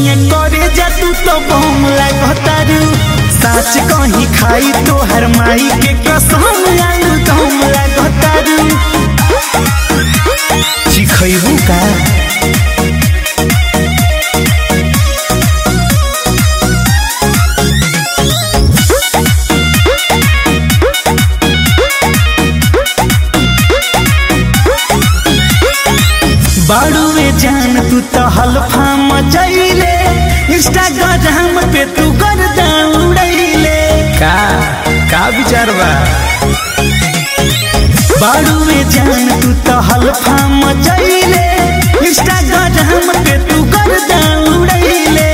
करिए करे जा तू तो बम लागतारू साच कहीं खाई तो हर माई के कसम आलू दम लागतारू चिखैबू का बाड़ुए जान तू तो हल्फा मचैले इंस्टाग्राम पे तू कर उड़ैले का का विचार बा बाड़ुए जान तू तो हल्फा मचैले इंस्टाग्राम पे तू कर उड़ैले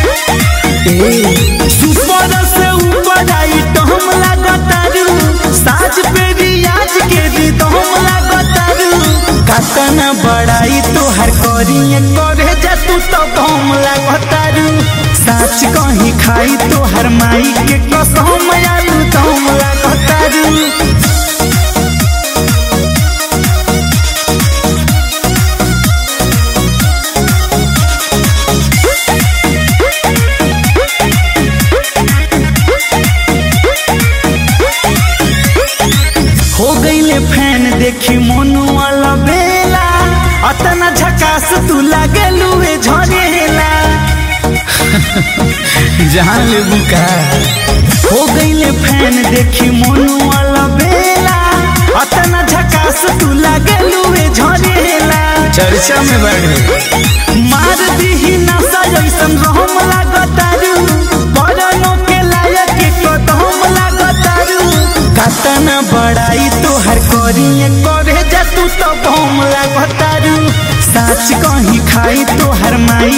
सुपर से ऊपर आई तो हम लागतारू साज पे रियाज के भी तो हम लागतारू कतना बड़ाई तोहर करिए करे जा तू तो कम लागतारू साच कहीं खाई तोहर माई के कसम आलू दम लागतारू हो गईले फैन देखी मोनू वाला बेला अतना झकास तू लागे लुए झरेला जहाँ लेबू का हो गईले फैन देखी मोनू वाला बेला अतना झकास तू लागे लुए झरेला चर्चा में बढ़े मार दीही नशा जैसन रहम लागतारू परनो के लायक कदम लागतारू कतना बड़ाई तोहर करिए करे जा तू तो बम लागतारू साच कहीं खाई तोहर माई